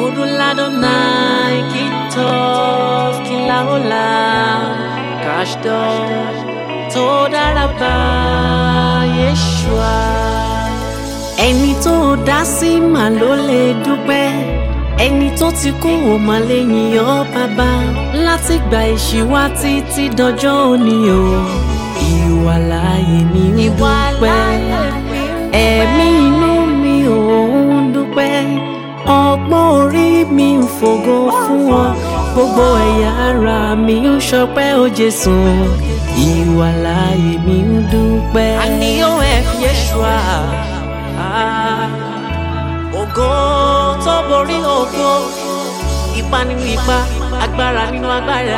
Kuduladonai kitov kilaola kashdo todaraba Yeshua. Ẹni tó dá sí mà ló lè dúpẹ́ ẹni tó ti kú ò mà lè yìn ọ́ bàbá láti gba ìṣíwá títí dọjọ́ òní o ìwà láàyè mi ń dúpẹ́ ẹ̀mí inú mi ò ń dúpẹ́ ọgbọ́n orí mi ń fògo fún ọ gbogbo ẹ̀yà ara mi ń ṣọpẹ́ ó Jésù ìwà láàyè mi ń dúpẹ́. àníyàn ẹ̀ fi Yeshua ògo tó borí ògo ipa nínú ipa agbára nínú agbára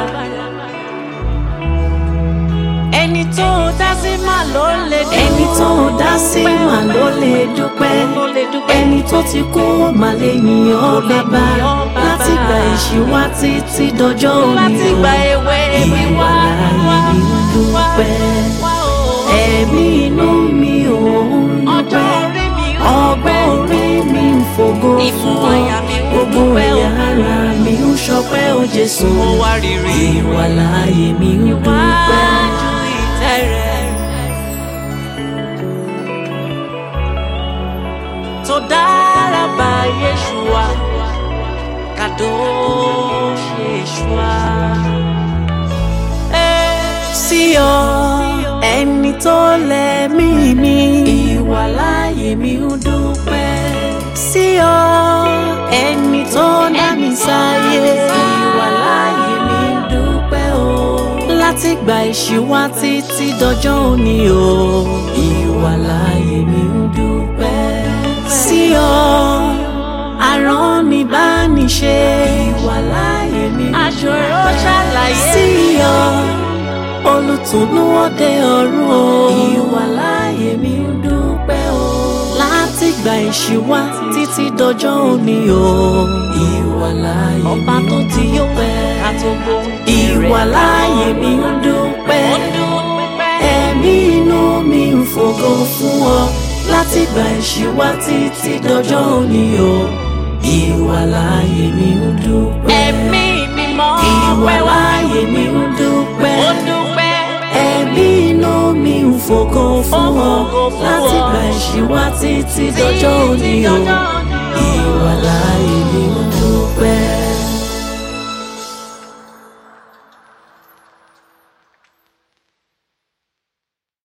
ẹni tó dá sí mà ló lè dúpẹ́ ẹni tó dá sí mà ló lè dúpẹ́ ẹni tó ti kú ó mà lè yìn ọ́ bàbá láti gba ìṣíwá títí dọjọ́ òní láti gba ewé mi wá ìwà láàyè mi ń dúpẹ́ ẹ̀mí inú mi ò ń ọjọ́ dúpẹ́ orí mi ń ọgbọ́n orí mi ń fògo Ìfun fún ọ àyà mi ń gbogbo dúpẹ́ o. ẹ̀yà ara mi ń ṣọpẹ́ ó Jésù mo wá rírì ìwà láàyè mi ń dúpẹ́. wájú ìtẹ́ rẹ̀. tó dára bá Yeshua kadosh Yeshua. sí ọ ẹni tó lẹ́mí mi ìwà láàyè mi ń dúpẹ́ sí ọ ẹni tó dá mi sáyé ìwà láàyè mi ń dúpẹ́ o láti gba ìṣíwá títí dọjọ́ òní o ìwà láàyè mi ń dúpẹ́ sí ọ arán mi bá ní ṣe ìwà láàyè mi ń Aṣòro ṣàlàyé sí ọ olùtùnú òde ọ̀run o. ìwà láàyè mi ń dúpẹ́ o. láti gba ìṣíwá títí dọjọ́ òní o. ìwà láàyè mi ọba tó ti yó dúpẹ́. ká tó gbóhùn ìwà láàyè mi ń dúpẹ́. ó dúpẹ́. ẹ̀mí inú mi ń fògo fún ọ. láti gba ìṣíwá títí dọjọ́ òní o. ìwà láàyè mi ń dúpẹ́. ẹ̀mí mímọ́ ìwà ọpẹ́ wá láàyè mi ń dúpẹ́ ó dúpẹ́. ẹ̀mí inú mi ń fògo fún Ó ọ fògo fún láti ọ. gba ìṣíwá títí dọjọ́ òní o dọjọ́ òní o. ìwà láàyè mi ń